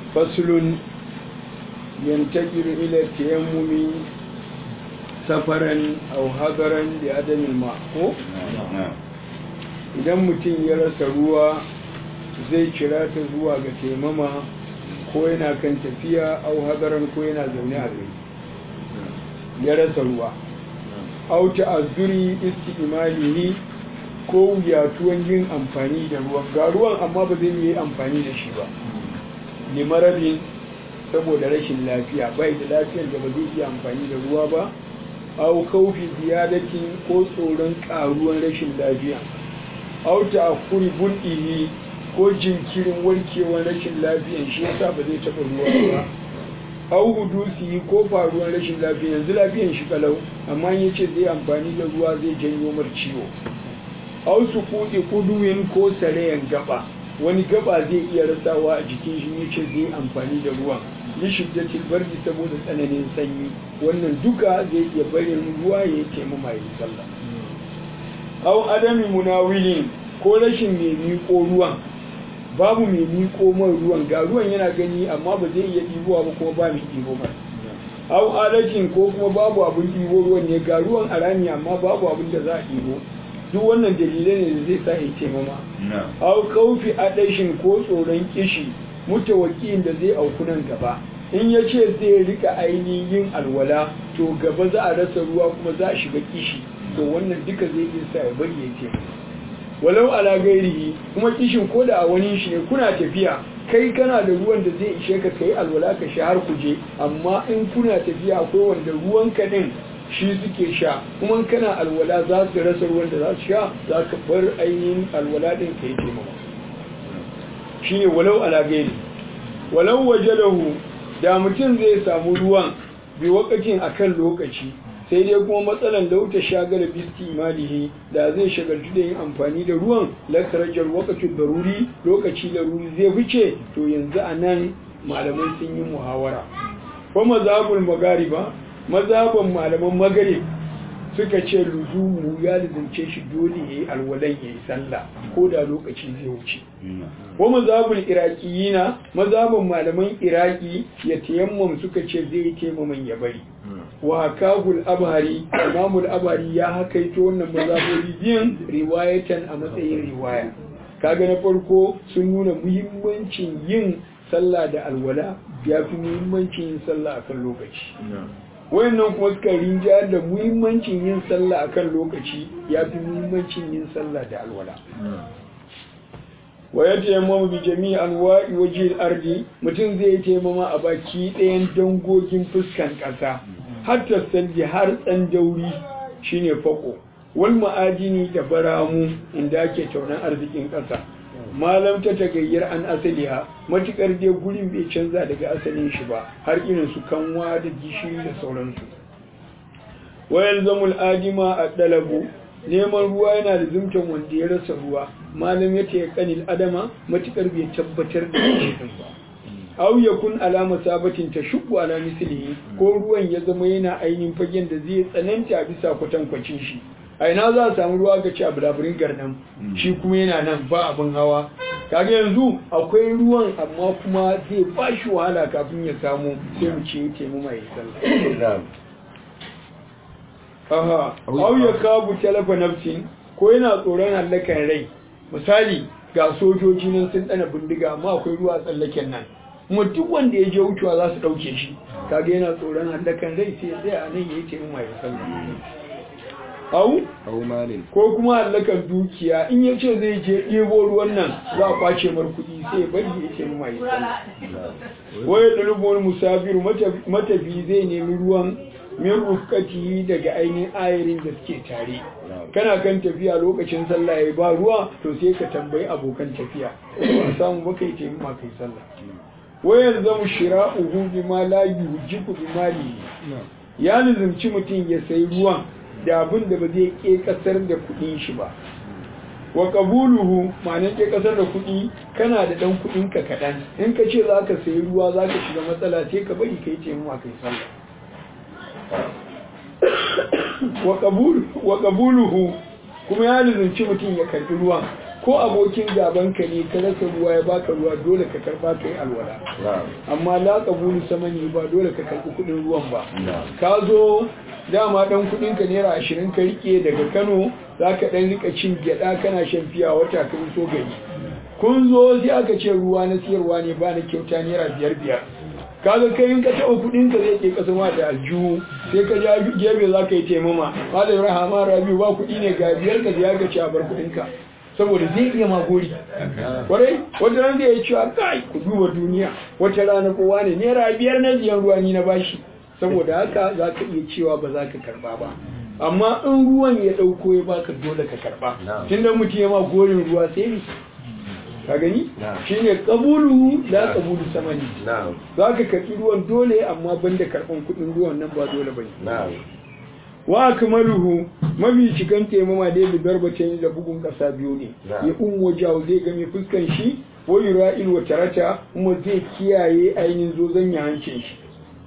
faslun yantakiru ila tayammumi safaran aw hadaran da adamin ma ko idan mutum ya rasa ruwa zai kira ta zuwa ga taimama ko yana kan tafiya au hadaran ko yana zaune a gari ya rasa ruwa au ta'azzuri isti'malihi ko wuyatuwan yin amfani da ruwan ga ruwan amma ba zai yi amfani da shi ba limarabin saboda rashin lafiya bai da lafiyar da ba zai iya amfani da ruwa ba au kaufi ziyadatin ko tsoron karuwan rashin lafiya au ta'akkuri bul'ihi ko jinkirin warkewar rashin lafiyan shi yasa ba zai taɓa ruwa ba au hudusi ko faruwar rashin lafiya yanzu lafiyan shi kalau amma ya ce zai amfani da ruwa zai janyo mar ciwo au su kuɗi kuduwin ko sarayan gaba wani gaba zai iya rasawa a jikin shi ya ce zai amfani da ruwan li shiddatil bardi saboda tsananin sanyi wannan duka zai iya barin ruwa ya taimama ya sallah au adami munawilin ko rashin mai miƙo ruwan babu mai miƙo man ruwan ga ruwan yana gani amma ba zai iya ɗibowa ba kuma ba mai ɗibo ba au adashin ko kuma babu abin ɗibo ruwan ne ga ruwan a rami amma babu abin da za a ɗibo duk wannan dalilai ne da zai sa ya taimama au kaufi adashin ko tsoron kishi mutawakiyin da zai auku nan gaba in ya ce zai rika ainihin yin alwala to gaba za a rasa ruwa kuma za a shiga kishi to wannan duka zai iya sa ya bari ya taimama walau ala gairihi kuma kishin ko da a wani shi ne kuna tafiya kai kana da ruwan da zai ishe ka kai alwala ka sha har kuje amma in kuna tafiya akwai wanda ruwan ka din shi suke sha kuma kana alwala za su rasa ruwan da za su sha za ka bar ainihin alwala din ka yi taimama shine walau ala gairi walau wajalahu da mutum zai samu ruwan bi wakatin akan lokaci sai dai kuma matsalan lauta shagala bisti imalihi da zai shagaltu da yin amfani da ruwan lakarajar wakacin daruri lokaci laruri zai fice to yanzu a nan malamai sun yi muhawara ko mazhabul magariba mazhaban malaman magarib suka ce luzumu ya lizance shi dole ya yi alwalan ya yi sallah ko da lokaci zai wuce ko mazhabul iraqiyina mazhaban malaman iraki ya tayammam suka ce zai yi taimaman ya bari wa kagul abhari imamul abhari ya hakaito wannan mazhabobi biyan riwayatan a matsayin riwaya kaga na farko sun nuna muhimmancin yin sallah da alwala ya fi muhimmancin yin sallah akan lokaci wayannan kuma suka rinja da muhimmancin yin sallah akan lokaci ya fi muhimmancin yin sallah da alwala wa ya taimama bi jami'i anwa'i waje ardi mutum zai taimama a baki ɗayan dangogin fuskan ƙasa hatta sandi har tsandauri shine fako wal ma'adini da baramu inda ake taunan arzikin ƙasa malam ta tagayyar an asaliha matukar dai gurin bai canza daga asalin shi ba har irin su kanwa da gishiri da sauransu wayal zamul adima a dalabu neman ruwa yana da zumtan wanda ya rasa ruwa malam ya taya kanil adama matukar bai tabbatar da shi ba aw yakun alama sabatin tashubbu ala mislihi ko ruwan ya zama yana ainihin fagen da zai tsananta bisa kwatankwacin shi a ina za a samu ruwa ga ci a bulaburin garnan shi kuma yana nan ba abin hawa kaga yanzu akwai ruwan amma kuma zai ba shi wahala kafin ya samu sai mu ce taimu mai sallah aha au ya kabu talafa nafsin ko yana tsoron hallakan rai misali ga sojoji nan sun dana bindiga amma akwai ruwa tsallaken nan kuma duk wanda ya je wucewa za su dauke shi kaga yana tsoron hallakan rai sai ya tsaya a nan ya yi taimu mai sallah au ko kuma hallakar dukiya in ya ce zai je ɗebo ruwan nan za a kwace mar kuɗi sai ya bari ya ce mai sallah waya ɗalibin musafiru matafi zai nemi ruwan min rufkati daga ainihin ayarin da suke tare kana kan tafiya lokacin sallah ya ba ruwa to sai ka tambayi abokan tafiya ba samu ba kai taimi ma kai sallah wayar zamu shira'uhu bima la yujibu bimali ya nizumci mutum ya sayi ruwan da abin da ba zai ke kasar da kudin shi ba wa qabuluhu ma'anar ke kasar da kudi kana da dan kudin ka kadan in ka ce zaka sayi ruwa zaka shiga matsala sai ka bari kai ce mu kai sallah wa qabul wa qabuluhu kuma ya lizunci mutum ya karbi ruwan ko abokin gaban ka ne ka rasa ruwa ya baka ruwa dole ka karba ka yi alwala amma la qabulu samani ba dole ka karbi kudin ruwan ba ka zo dama dan kudin ka naira ashirin ka rike daga Kano zaka dan rika cin gyada kana shan fiya wata ka so gari kun zo sai aka ce ruwa na siyarwa ne ba na kyauta naira biyar biyar kaga kai in ka taɓa kuɗin ka zai ke kasa ma da aljihu sai ka ja gefe za ka yi taimama malam rahama rabi ba kuɗi ne ga biyar ka ya ga ci a bar kuɗin ka saboda zai iya magori kwarai wata ran zai yi cewa kai ku duba duniya wata rana kowa ne naira biyar na biyan ruwa ni na bashi saboda haka za ka iya cewa ba za ka karba ba amma in ruwan ya ɗauko ya baka dole ka karba tunda mutum ya ma gorin ruwa sai ne ka gani shi ne ƙabulu la ƙabulu samani za ka karɓi ruwan dole amma banda karɓan kuɗin ruwan nan ba dole ba ne wa akmaluhu mafi cikan taimama dai da darbace da bugun ƙasa biyu ne ya ummo jawo zai game fuskan shi wa yura'il wa tarata kuma zai kiyaye ainihin zozon ya hancin shi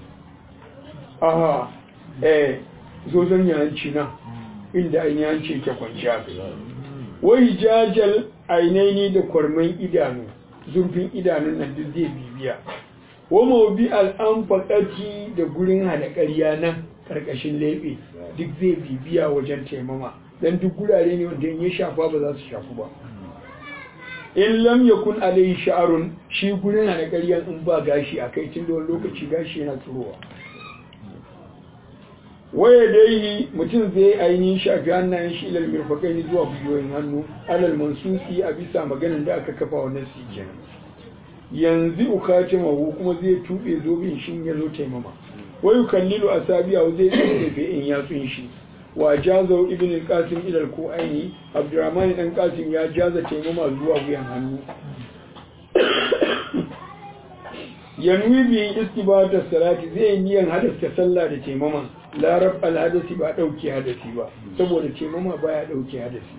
aha eh zozon ya hanci nan inda ainihin hanci ke kwanciya wai jajal ainihi da kwarman idanu zurfin idanun nan duk zai bibiya wa mawbi al'amfaƙaci da gurin hana ƙarya nan ƙarƙashin leɓe duk zai bibiya wajen taimama don duk gurare ne wanda ya shafa ba za su shafu ba in lam yakun alayhi sha'arun shi gurin hana ƙarya in ba gashi a kai tun da wani lokaci gashi yana tsirowa waya dai mutum zai ainihin shafi hannayen shi ilal mirfakai zuwa bujoyin hannu alal mansusi a bisa maganin da aka kafa wa nasi kenan yanzu ukace mahu kuma zai tube zobin shi ya zo taimama wayu kallilu asabiya zai tsefe in yatsun shi wa jaza ibn al-qasim ila al-ku'aini abdurrahman dan qasim ya jaza taimama zuwa wuyan hannu yanwi bi istibata salati zai niyan hadasta sallah da taimama larab al-hadasi ba dauke hadasi ba saboda taimama baya dauke hadasi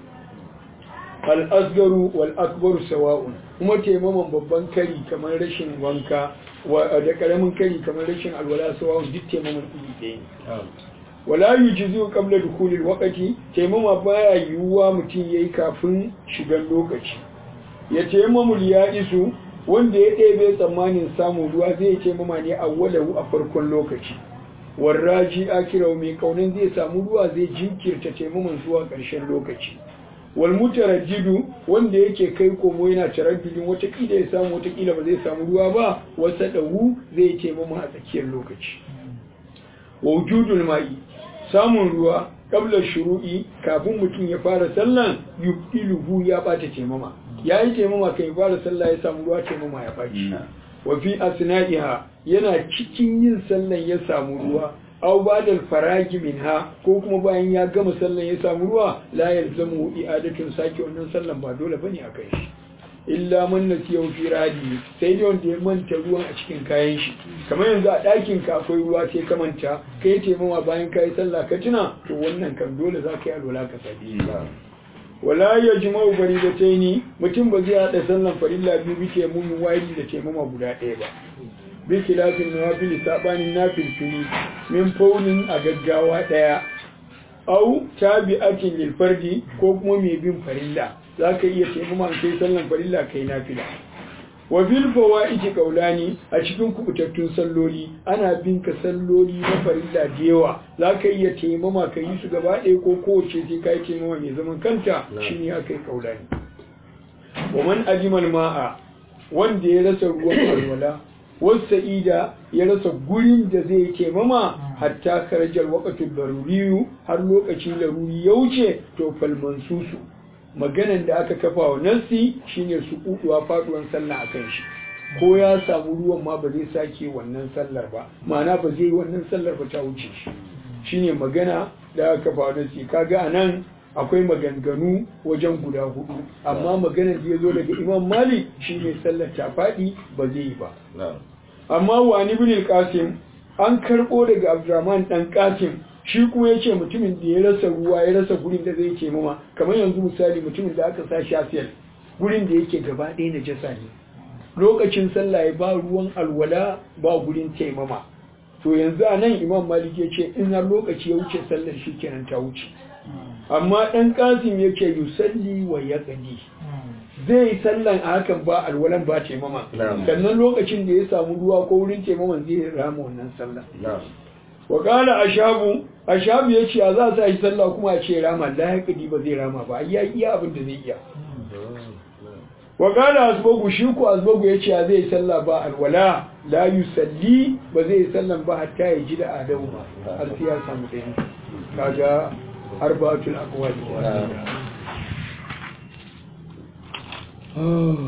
al-asgaru wal akbaru sawa'un kuma taimaman babban kari kamar rashin wanka da karamin kari kamar rashin alwala sawa'un duk taimaman iri ɗaya ne wala yujzi'u qabla dukhuli al-waqti taimama baya yiwuwa mutum yayi kafin shigan lokaci ya taimamu ya isu wanda ya ɗebe tsammanin samun ruwa zai taimama ne a walahu a farkon lokaci warraji akirau mai kaunin zai samu ruwa zai jinkirta taimaman zuwa ƙarshen lokaci wal mutarajjidu wanda yake kai komo yana taraddudin watakila ya samu watakila ba zai samu ruwa ba wasa dawu zai taimama a tsakiyar lokaci wa wujudul ma'i samun ruwa kabla shuru'i kafin mutum ya fara sallan yubtiluhu ya bata taimama ya yi taimama kan ya fara sallah ya samu ruwa taimama ya baci wa fi asna'iha yana cikin yin sallan ya samu ruwa aw ba'da faragi minha ko kuma bayan ya gama sallan ya samu ruwa la yalzamu i'adatun sake wannan sallan ba dole bane akan shi illa man nasiya fi radi sai dai wanda ya manta ruwan a cikin kayan shi kamar yanzu a ɗakin ka akwai ruwa sai ka manta kai taimama bayan ka yi sallah ka tuna to wannan kan dole za ka yi alwala ka sabi wala ya ji bari da taini mutum ba zai haɗa sallan farilla biyu bike mumin wari da taimama guda ɗaya ba bi kilafin nawafili sabanin nafilfili min faunin a gaggawa ɗaya au tabi'atin lil fardi ko kuma mai bin farilla zaka iya taimama kai sallan farilla kai nafila wa fil fawaiti qaulani a cikin kubutattun salloli ana bin ka salloli na farilla da yawa zaka iya taimama ka yi su gaba ɗaya ko kowace sai ka yi taimama mai zaman kanta shine akai qaulani wa man ajimal ma'a wanda ya rasa ruwan alwala wasa'ida ya rasa gurin da zai taimama hatta karajar waqtul daruriyu har lokacin laruri ya wuce to fal mansusu maganan da aka kafa wa nassi shine su kuduwa faduwan sallah akan shi ko ya samu ruwan ma ba zai sake wannan sallar ba ma'ana ba zai wannan sallar ba ta wuce shi shine magana da aka kafa wa nassi kaga anan akwai maganganu wajen guda hudu amma maganar da ya zo daga imam malik shine sallar ta faɗi ba zai yi ba amma wani bin qasim an karɓo daga abdurrahman dan qasim shi kuma ya ce mutumin da ya rasa ruwa ya rasa gurin da zai ce mama kamar yanzu misali mutumin da aka sa shafiyar gurin da yake gaba ɗaya na jasa ne lokacin sallah ya ba ruwan alwala ba gurin taimama to yanzu a nan imam malik ya ce in har lokaci ya wuce sallar shi kenan ta wuce amma ɗan ƙasim yake yusalli wa ya ƙadi zai yi sallan a hakan ba alwalan ba taimama sannan lokacin da ya samu ruwa ko wurin taimaman zai rama wannan sallah wa kala ashabu ashabu ya ce a za sa yi sallah kuma a ce rama la ya ƙadi ba zai rama ba ya iya abin da zai iya wa kala asbagu shi ku asbagu ya ce zai yi sallah ba alwala la yusalli ba zai yi sallan ba hatta ya ji da adamu har sai ya samu ɗaya kaga arba'atul aqwali